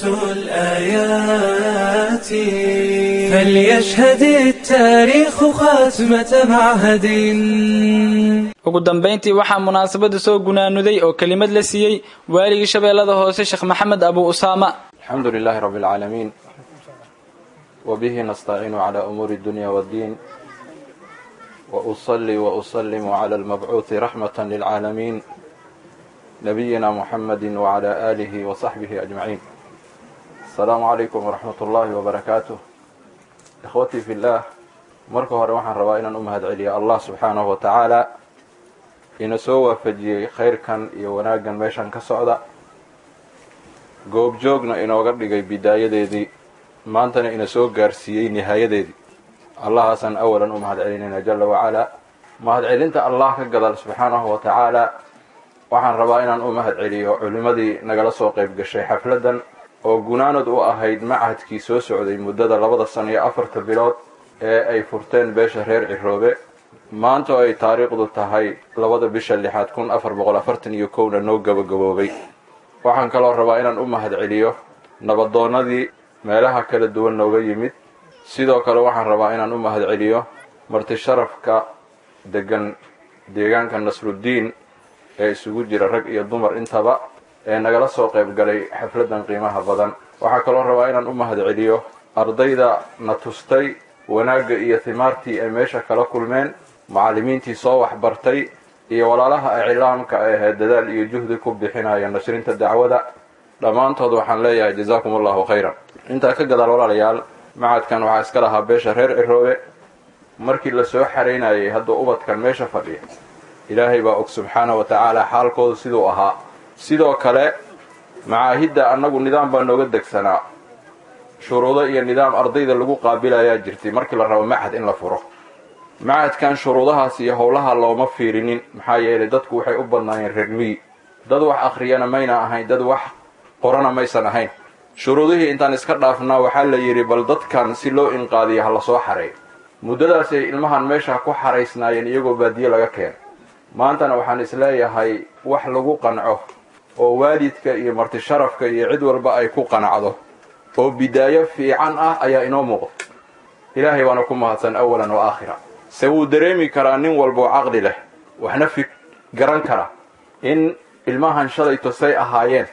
الآيات فليشهد التاريخ خاتمة معهد ugu dambayntii waxaa munaasabada soo gunaanuday oo kelimad la siiyey waaligii shabeellada hoose sheekh maxamed abu usaama الحمد لله رب العالمين وبه نستعين على أمور الدنيا والدين وأصلي وأسلم على المبعوث رحمة للعالمين نبينا محمد وعلى آله وصحبه أجمعين السلام عليكم ورحمة الله وبركاته إخوتي في الله marka hore waxaan rabaa inaan u mahad celiya allah subxaanahu wa tacaala ina soo waafajiyey khayrkan iyo wanaaggan meeshan ka socda goobjoogna inooga dhigay bidaayadeedii maantana ina soo gaarsiiyey nihaayadeedii allahaasaan awalan u mahad celinayna jalla wacalaa mahad celinta allah ka gadal subxaanahu wa tacaala waxaan rabaa inaan u mahad celiyo culimmadii nagala soo qayb gashay xafladdan oo gunaanad u ahayd machadkii soo socday muddada labada sano iyo afarta bilood ee ay furteen beesha reer ciroobe maanta oo ay taariikhdu tahay labada bisha lixaad kun afar boqol afartan iyo kowna noo gabagaboobay waxaan kaloo rabaa inaan u mahad celiyo nabadoonnadii meelaha kala duwan nooga yimid sidoo kale waxaan rabaa inaan u mahad celiyo marti sharafka degan deegaanka nasruddiin ee isugu jira rag iyo dumar intaba ee nagala soo qayb galay xafladdan qiimaha badan waxaa kaloo rabaa inaan u mahad celiyo ardayda na tustay wanaagga iyo himaartii ay meesha kala kulmeen macallimiintii soo waxbartay iyo walaalaha iclaamka ahee dadaal iyo juhdi ku bixinaya nashrinta dacwada dhammaantood waxaan leeyahay jazaakum allahu khayran intaa ka gadaal walaalayaal macadkan waxaa iska lahaa beesha reer ciroobe markii la soo xaraynayay hadduu ubadkan meesha fadhiya ilaahay baa og subxaana wa tacaala xaalkoodu siduu ahaa sidoo kale macaahidda annagu nidaam baa nooga degsanaa shuruudo iyo nidaam ardayda lagu qaabilayaa jirtay markii la rabo macad in la furo macadkan shuruudahaas iyo howlaha looma fiirinin maxaa yeelay dadku waxay u badnaayeen reer miyi dad wax akhriyana mayna ahayn dad wax qorana maysan ahayn shuruudihii intaan iska dhaafnaa waxaa la yidhi bal dadkan si loo inqaadiya ha la soo xareeyo muddadaasay ilmahan meesha ku xaraysnaayeen iyagoo baadiye laga keenay maantana waxaan isleeyahay wax lagu qanco oo waalidka iyo marti sharafka iyo cid walba ay ku qanacdo oo bidaayo fiican ah ayaa inoo muuqda ilaahay baana ku mahadsan awalan wa aakhira se wuu dareemi karaa nin walba oo caqli leh waxna fi garan kara in ilmahan shalay tosay ahaayeen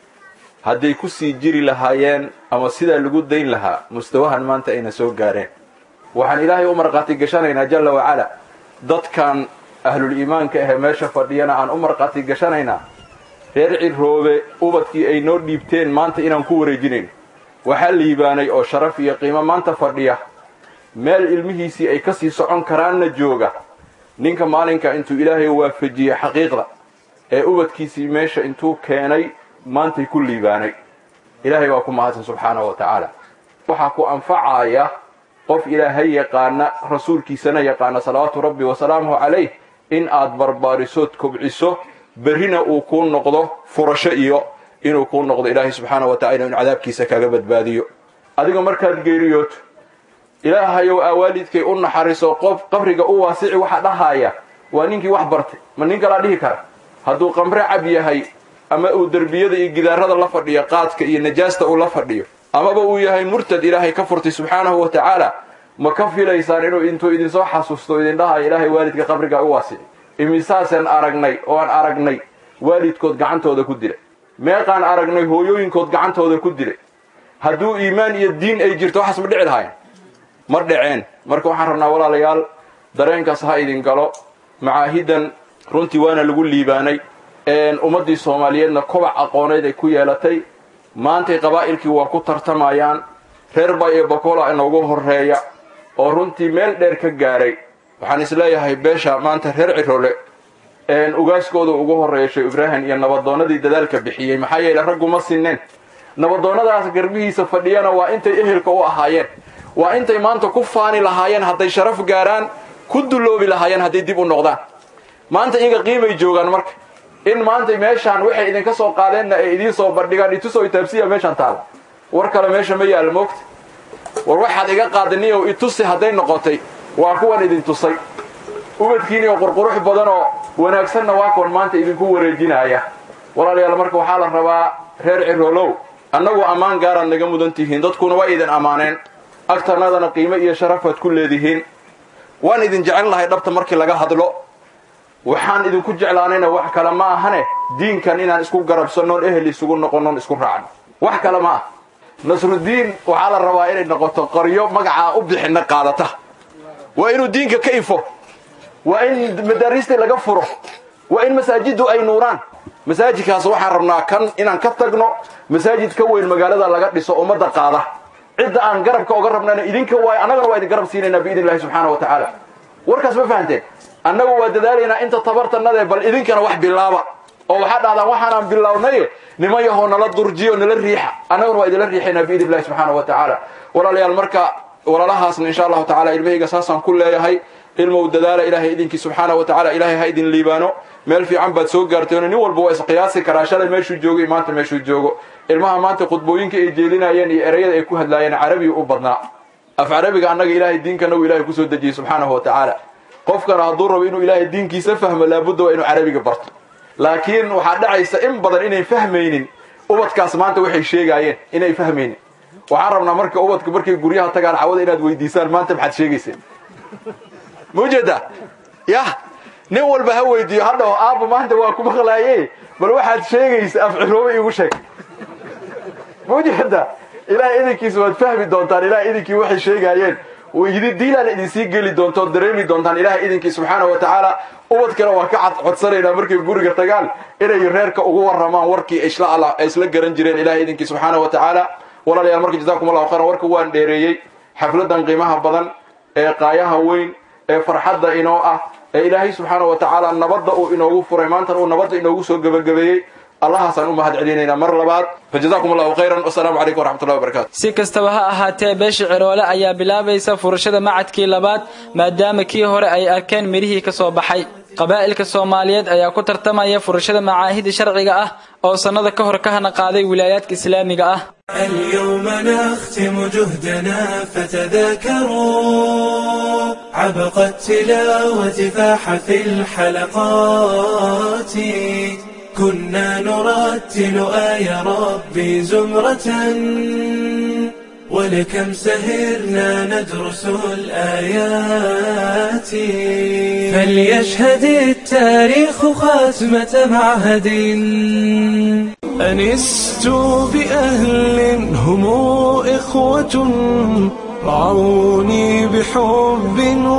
hadday ku sii jiri lahaayeen ama sidaa lagu dayn lahaa mustawahan maanta ayna soo gaareen waxaan ilaahay u markhaati gashanaynaa jalla wacala dadkan ahlul iimaanka ahee meesha fadhiyana aan u markhaati gashanaynaa reer ciroobe ubadkii ay noo dhiibteen maanta inaan ku wareejinayno waxaa liibaanay oo sharaf iyo qiimo maanta fadhiya meel ilmihiisii ay ka sii socon karaanna jooga ninka maalinka intuu ilaahay waafajiyey xaqiiqda ee ubadkiisii meesha intuu keenay maantay ku liibaanay ilaahay waa ku mahadsan subxaanahu wa tacaala waxaa ku anfacaya qof ilaahay yaqaana rasuulkiisana yaqaana salawaatu rabbi wasalaamuhu calayh in aad barbaarisood kobciso berrina uu kuu noqdo furasho iyo inuu kuu noqdo ilaahay subxaana wa tacala inu cadaabkiisa kaga badbaadiyo adiga markaad geeriyooto ilaahayow aa waalidkay u naxariso qof qabriga u waasici waxa dhahaaya waa ninkii wax bartay ma nin kalaa dhihi kara hadduu qamre cab yahay ama uu derbiyada iyo gidaarada la fadhiyo qaadka iyo najaasta uu la fadhiyo amaba uu yahay murtad ilaahay ka furtay subxaanahu wa tacaala ma ka filaysaan inuu intuu idinsoo xasuusto idin dhahayo ilaahay waalidka qabriga u waasici imisaasaan aragnay oo aan aragnay waalidkood gacantooda ku dilay meeqaan aragnay hooyooyinkood gacantooda ku dilay hadduu iimaan iyo diin ay jirto waxaas ma dhici lahayn ma dhaceen marka waxaan rabnaa walaalayaal dareenkaas ha idin galo macaahidan runtii waana lagu liibaanay ummaddii soomaaliyeedna kobac aqooneed ay ku yeelatay maantay qabaa'ilkii waa ku tartamayaan reer bay iyo bakola inoogu horreeya oo runtii meel dheer ka gaaray waxaan isleeyahay beesha maanta reer cirole ugaaskooda ugu horreeya sheekh ibraahim iyo nabadoonnadii dadaalka bixiyey maxaa yeele raggu ma sinneen nabadoonnadaas garbihiisa fadhiyana waa intay ehelka u ahaayeen waa intay maanta ku faani lahaayeen hadday sharaf gaaraan ku dulloobi lahaayeen hadday dib u noqdaan maanta iyaga qiimay joogaan marka in maanta meeshaan waxay idinka soo qaadeenna ay idiin soo bandhigaan itusoo itaabsiya meeshaan taala war kale meesha ma yaalla moogta war waxaad iga qaadaniyow itusi hadday noqotay waa kuwan idin tusay ubadkiinioo qurqurux badan oo wanaagsanna waa kuwan maanta idinku wareejinaya walaalayaal marka waxaa la rabaa reer ciroolow annagu ammaan gaaraad naga mudan tihiin dadkuna waa idin ammaaneen agtanadana qiimo iyo sharafaad ku leedihiin waan idin jecel lahay dhabta markii laga hadlo waxaan idinku jeclaanayna wax kale ma ahane diinkan inaan isku garabsannoon ehel isugu noqonnoon isku raacno wax kale ma ah nasrudiin waxaa la rabaa inay noqoto qaryo magacaa u bixinna qaadata waa inuu diinka ka ifo waa in madaariistii laga furo waa in masaajiddu ay nuuraan masaajidkaas waxaan rabnaa kan inaan ka tagno masaajid ka weyn magaalada laga dhiso ummadda qaada cidda aan garabka oga rabnana idinka waay annagana waa idin garab siinaynaa biidn illahi subxaana wa tacaala warkaas ma fahanteen annagu waa dadaalaynaa inta tabartanade bal idinkana wax bilaaba oo waxaa dhahdaan waxaanaan bilownay niman yahoo nala durjiyo nala riixa annaguna waa idinla riixaynaa biidn illahi subxaana wa tacaala walaalayaal marka walaalahaasna insha allahu tacala ilmahayga saasaan ku leeyahay ilmow dadaala ilaahay idinkii subxaana wa tacala ilaahay ha idin liibaano meel fiican baad soo gaarteen nin walba waa isqiyaasi karaa shalay meeshuu joogo iyo maanta meeshuu joogo ilmaha maanta khudbooyinka ay jeelinayeen iyo erayada ay ku hadlaayeen carabiga u badnaa af carabiga annaga ilaahay diinkana uu ilahay kusoo dejiyey subxaanahu wa tacaala qofkana hadduu rabo inuu ilaahay diinkiisa fahmo laabudda waa inuu carabiga barto laakiin waxaa dhacaysa in badan inayn fahmaynin ubadkaas maanta waxay sheegaayeen inay fahmaynin waxaan rabnaa marka ubadka markay guryaha tagaan cawada inaad weydiisaan maanta maxaad sheegayseen ma ujeedaa yah nin walba ha weydiiyo hadhaw aabba maanta waa ku maqlaaye bal waxaad sheegaysa afciroobe iigu sheeg mujeda ilahay idinkiisa waad fahmi doontaan ilahay idinkii waxay sheegaayeen diilaan idinsii geli doonto dareemi doontaan ilahay idinkii subxaana wa tacaala ubadkana waa ka codsanaynaa markay guriga tagaan inay reerka ugu waramaan warkii ay isla garan jireen ilahay idinkii subxaana wa tacaala walaalayaal marka jazakum allahu khayran warka waan dheereeyey xafladan qiimaha badan ee qaayaha weyn ee farxadda inoo ah ee ilaahay subxaana wa tacaala nabadda uu inoogu furay maantan uu nabadda inoogu soo gebagabeeyey allahaasaan u mahad celinaynaa mar labaad fajazakum allahu khayran wasalaamu calaykum waraxmatullahi wabarakatu si kastaba ha ahaatee beesha ciroole ayaa bilaabaysa furashada macadkii labaad maadaama kii hore ay arkeen midhihii ka soo baxay qabaa'ilka soomaaliyeed ayaa ku tartamaya furashada macaahida sharciga ah oo sannada ka hor ka hana qaaday wilaayaadka islaamiga ah اليوم نختم جهدنا فتذاكروا عبق التلاوة فاح في الحلقات كنا نرتل آي ربي زمرة ولكم سهرنا ندرس الآيات فليشهد التاريخ خاتمة معهد أنست بأهل هم إخوة رعوني بحب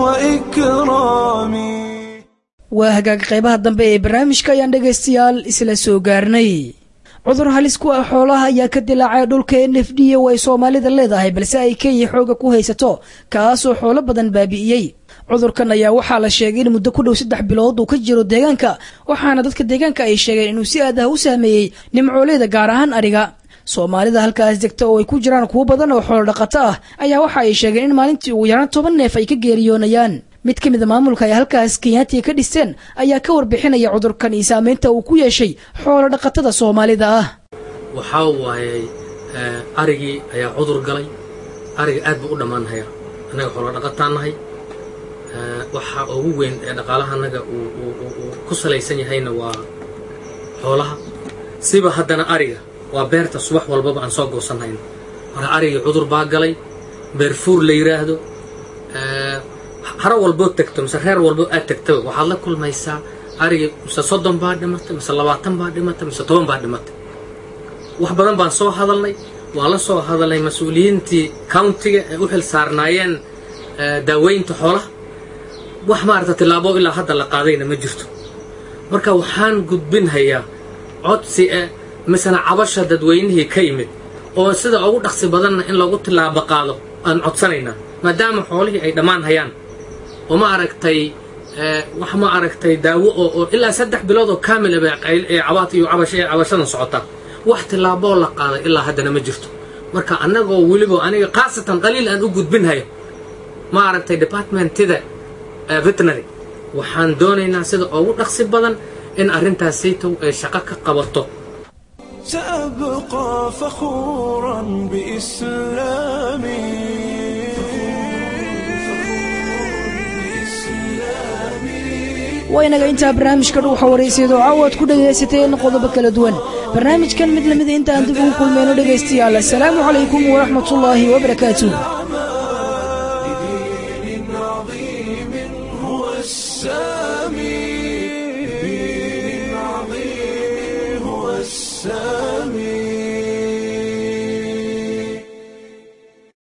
وإكرام waa hagaag qaybaha dambe ee barnaamijka ayaan dhegaystayaal isla soo gaarnay cudur halis ku ah xoolaha ayaa ka dilaacay dhulka n f d oo ay soomaalida leedahay balse ay kenya xooga ku haysato kaasoo xoolo badan baabi'iyey cudurkan ayaa waxaa la sheegay in muddo ku dhow saddex bilood uu ka jiro deegaanka waxaana dadka deegaanka ay sheegeen inuu si aad ah u saameeyey nimcooleeda gaar ahaan ariga soomaalida halkaas degta oo ay ku jiraan kuwo badan oo xoolo dhaqato ah ayaa waxa ay sheegeen in maalintii ugu yaraan toban neef ay ka geeriyoonayaan mid ka mida maamulka ay halkaas kenyaatiga ka dhisteen ayaa ka warbixinaya cudurkan iyo saameynta uu ku yeeshay xoolo dhaqatada soomaalida ah waxaa waayey arigii ayaa cudur galay ariga aad buu u dhammaanhayaa annaga xoolo dhaqataan nahay waxa ugu weyn ee dhaqaalaha annaga uu ku salaysan yahayna waa xoolaha siba haddana ariga waa beerta subax walbaba aan soo goosanhayno marka arigii cudur baa galay beerfuur la yidhaahdo haro walboo tegto mise reer walbo aad tegtaba waxaad la kulmaysaa arigii mise soddon baa dhimatay mise labaatan baa dhimatay mise toban baa dhimatay wax badan baan soo hadalnay waan la soo hadalnay mas-uuliyiintii countiga ee u xil saarnaayeen daaweynta xoolaha wax maarata tillaabo ilaa hadda la qaadayna ma jirto marka waxaan gudbinhayaa codsi e misena cabasha dadweynihii ka yimid oo sida ugu dhaqsi badanna in lagu tillaabo qaado aan codsanaynaa maadaama xoolihii ay dhammaan hayaan oo ma aragtay wax ma aragtay daawo oo oo ilaa saddex bilood oo kaamil ah ee cabaad iyo cabasho ee cabashadan socota wax tillaaboo la qaaday ilaa haddana ma jirto marka annagoo weliba aniga khaasatan qaliil aan u gudbinhayo ma aragtay departmentida veterinary waxaan doonaynaa sida ugu dhaqsi badan in arrintaas saytow ay shaqo ka qabato سأبقى فخورا بإسلامي waynaga intaa barnaamijka dhuuxa waraysyado caawaad ku dhagaysateen qodobo kala duwan barnaamijkan mid lamida inta aan dib ugu kulmayno dhegaystayaal assalaamu calaykum waraxmatullaahi wabarakaatuh هو السامي